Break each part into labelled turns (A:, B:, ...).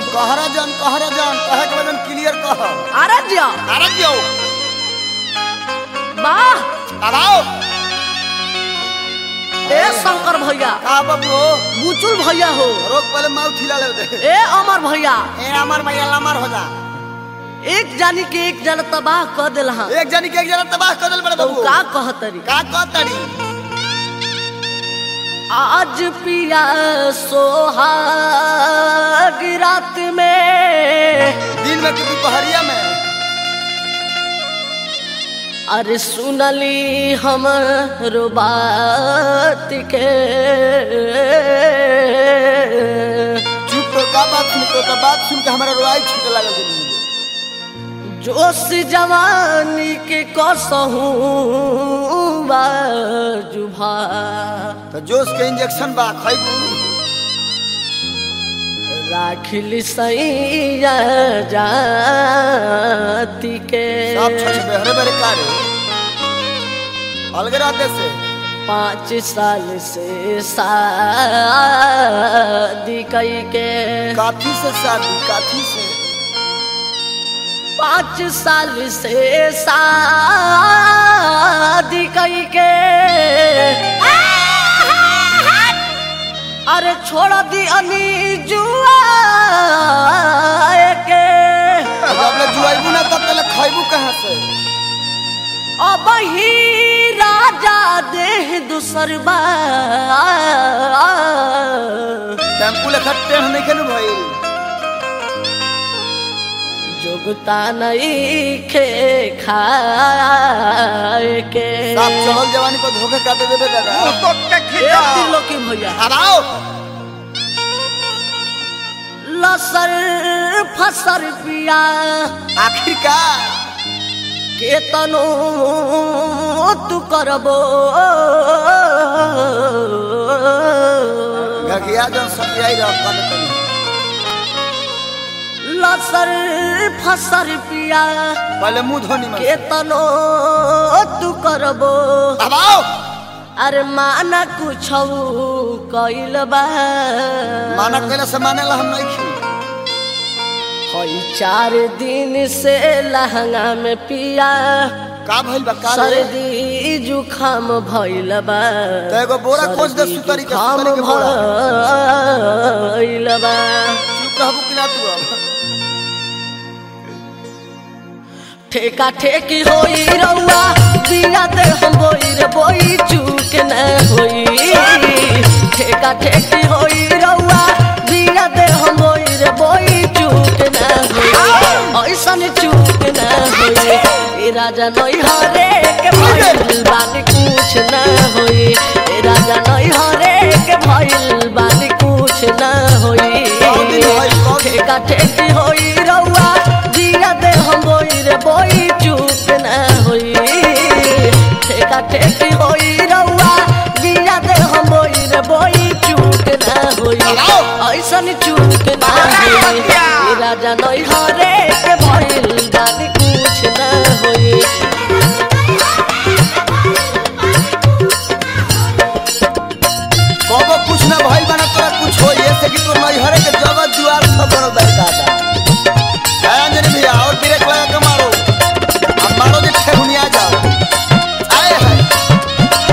A: कहरा जन कहरा जन कहे के वजन क्लियर कह
B: अरे जिया
A: अरे क्यों
B: वाह
A: अब आओ
B: ए शंकर भैया
A: का बाबू
B: बुचुल भैया हो
A: रोक पहले माउ खिला ले दे
B: ए अमर भैया
A: ए अमर भैया लमर हो जा
B: एक जानी के एक जन तबाह कर दिल हाँ
A: एक जनी के एक जना तबाह कर देल बड़े
B: तो
A: बाबू
B: का कहतरी
A: का कहतड़ी
B: आज पिया सोहाग रात में
A: दिन में कि दोपहरिया में
B: अरे सुनली हम बात के
A: चुप तो का बात सुन तो का बात सुन के हमारा रोआई छूटे लागल दिन में
B: जोश जवानी के कसहूँ जुभा
A: तो जोश के इंजेक्शन बा खइबू
B: राखिल सैया जाति के
A: सब छछ बेहरे बेहरे कारे अलगे रहते से
B: पाँच साल से शादी कई के
A: काफी से शादी काफी से
B: पाँच साल से शादी कई के अरे छोड़ दी अनी जुआ के
A: जब ले जुआइबू ना तब तले खइबू कहाँ से
B: अब ही राजा देह दूसर बा
A: टेम्पू लेखा टेढ़ नहीं खेलू भाई
B: जोगता नहीं खे खाए के
A: साफ चढ़ल जवानी को धोखे काटे देबे दादा
B: एक दिलो की भैया
A: अब आओ
B: लसर फसर पिया
A: आखिरकार
B: के तनो तू करबो
A: गगिया जन सतियाई रह कर तनी
B: लसर फसर पिया
A: पहले मुंह धोनी में
B: के तनो तू करबो
A: अब आओ
B: अरे माना कुछ कैल बा
A: माना कैला से माने ला हम नहीं खी
B: हई चार दिन से लहंगा में पिया
A: का भइल बा का रे
B: सर्दी जुखाम भइल बा
A: तो एगो बोरा खोज दे
B: सर्दी
A: सुतरी के
B: जुखाम
A: सुतरी के बोरा
B: भइल बा
A: चुप रहबू कि ना तू अब
B: ठेका ठेकी होई रउआ बिया दे हम बोई रे बोई चूक न होई ठेका ठेकी होई रउआ बिया दे हम बोई रे बोई चूक न होई ऐसन चूक न होई ए राजा नई हरे के भइल बानी कुछ न होई ए राजा नई हरे के भइल बानी कुछ न होई ठेका ठेकी होई रउआ बिया दे हम बोई रे बोई चूक न होई ठेका ठेकी होई रउआ बिया दे हम बोई रे बोई चूक न होई ऐसन चूक न होई ए राजा नई हरे के भइल बानी कुछ न होई
A: कबो कुछ ना भइल बना तोरा कुछ होई ऐसे कि तोर नहीं हरे के जगह दुआर सब बनल बा दादा है अंजनी भैया और ब्रेक लगा के मारो अब मारो जे ठेहुनिया जाओ आए है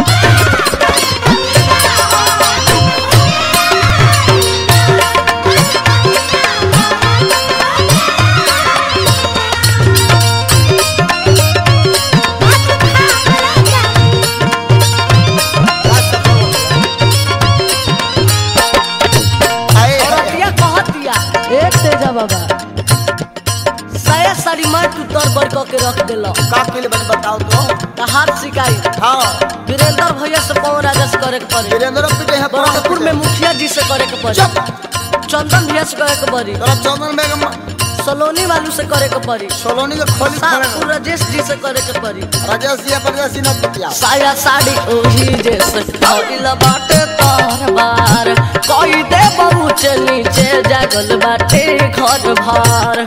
A: आए है
B: औरतिया कहतिया ए तेजा बाबा सया साड़ी मार तू तर बर क के रख देलो
A: का पहले बस बताओ तो
B: त हाथ सिकाई
A: हाँ
B: वीरेंद्र भैया से पवन राजा से करे के पड़ी
A: वीरेंद्र पीटे है
B: बरहमपुर में मुखिया जी से करे के पड़ी
A: चुप
B: चंदन भैया से करे के पड़ी
A: तोरा चंदन बेगम
B: सलोनी वालू से करे के पड़ी
A: सोलोनी के खोली
B: सापुर
A: खड़े
B: राजेश जी से करे के पड़ी
A: राजेश जी परदेश जी न पतिया
B: साया साड़ी ओही जैसे भइल बाटे तार बार कोई दे बहुत नीचे जागल बाटे घर भार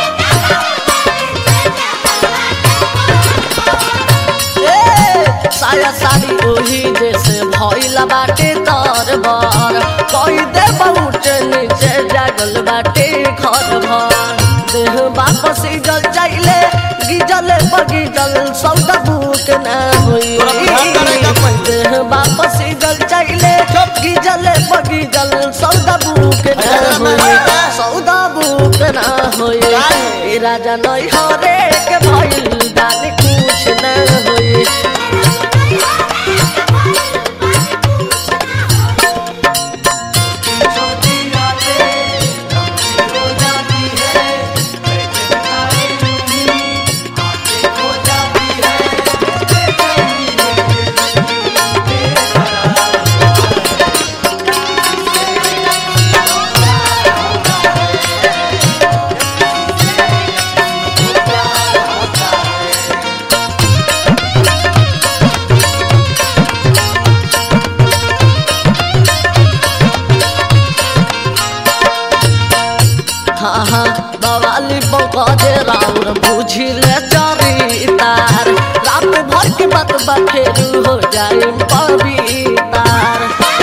B: ए, साया साड़ी ओही जैसे भइल बाटे तार बार कोई दे बहुत नीचे जागल बाटे घर घर भर देह वापस जल जाइले गिजल बगिजल सौदा बुक न होई
A: तोरा बिहान करेगा पहिले।
B: देह वापस जल जाइले गिजल बगिजल सौदा बुक न
A: अरे
B: होई
A: मामा।
B: सौदा बुक न होई
A: काहे?
B: ए राजा नई हरे के भइल दान कुछ न होई हाँ हाँ बवाली बौकजे राउर बुझिले चरितार रात भर के बात बखेरू हो जाए पवितार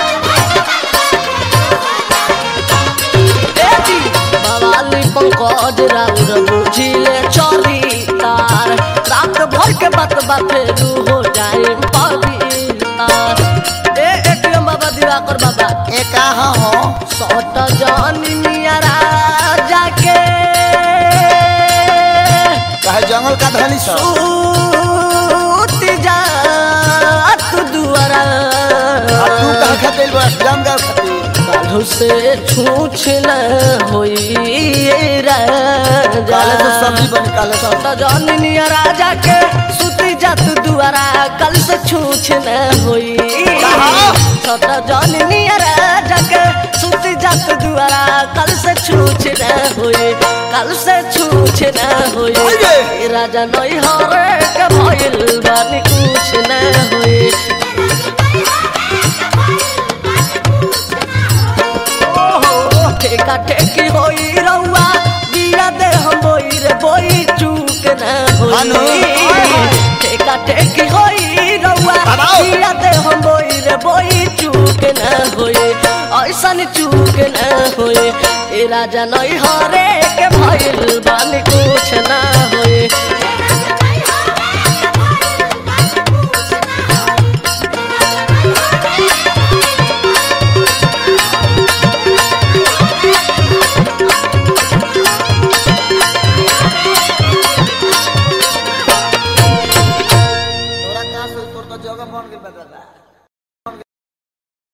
B: ए जी, बवाली पंकज राउर बुझिले चरितार रात भर के बात बखेरू हो जाए पवितार ए एटीएम बाबा दिवाकर बाबा
A: ए कहाँ हो
B: सट जनिया जाके
A: कहे जंगल का धनी सब
B: सूत जा तू दुआरा
A: आ तू कहाँ खातिर बस जाम का खातिर
B: काल्हू से छूछ न होई राजा
A: काले तो सब्जी बनी काले सब
B: सट जनिया राजा के सूती जा तू दुआरा कल से छूछ न होई
A: कहाँ?
B: सट जनिया राजा के सूती जा तू दुआरा कल से छूछ न होई कल से छूछ न होई
A: ओये!
B: ए राजा नई हरे के भइल बानी कुछ न होई ओहो, ठेका ठेकी होई रउआ बिया दे हम बोई रे बोई चूक न
A: हानो,
B: होई
A: ओए होए।
B: ठेका ठेकी होई रउआ
A: बाबाओ।
B: बिया दे हम बोई रे बोई चूक न होई ऐसन चूक न होई ए राजा नई हरे के भइल बानी कुछ न होई